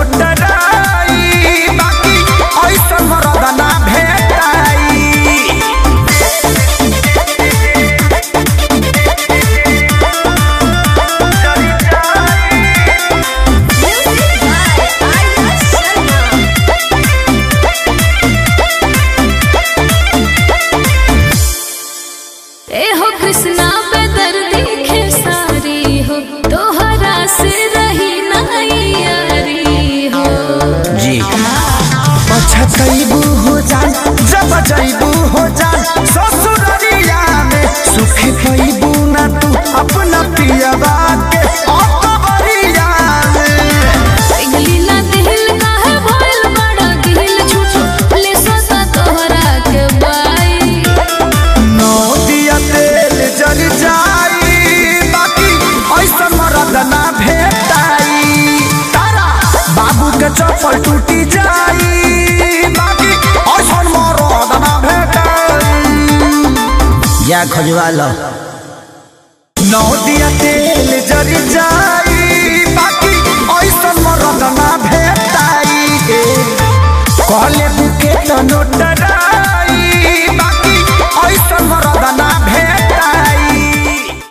नोटराई बाकी ऐसन मरद ना भेटाई Music by Arya Sharma. ए हो कृष्णा पे दर्दी खेसारी हो तोहरा से रही नहीं यारी हो जी पछतैबू हो जान जब जैबू हो जान ससुररिया में सुख पैबू ना तू अपना पियवा के अकबरिया में पिघली ना दिल काहे भइल बड़ा गिल छुछो ले सता तोहरा के बाई नौ दिया तेल जल जाई बाकी ऐसा मरद ना भेटाई तारा बाबू के चप्पल टूटी जाई बाकी ऐसा मरद ना भेटाई या खजवा लो नौ दिया तेल जल जाई बाकी ऐसा मरद ना भेटाई कहले बुके तो नोटराई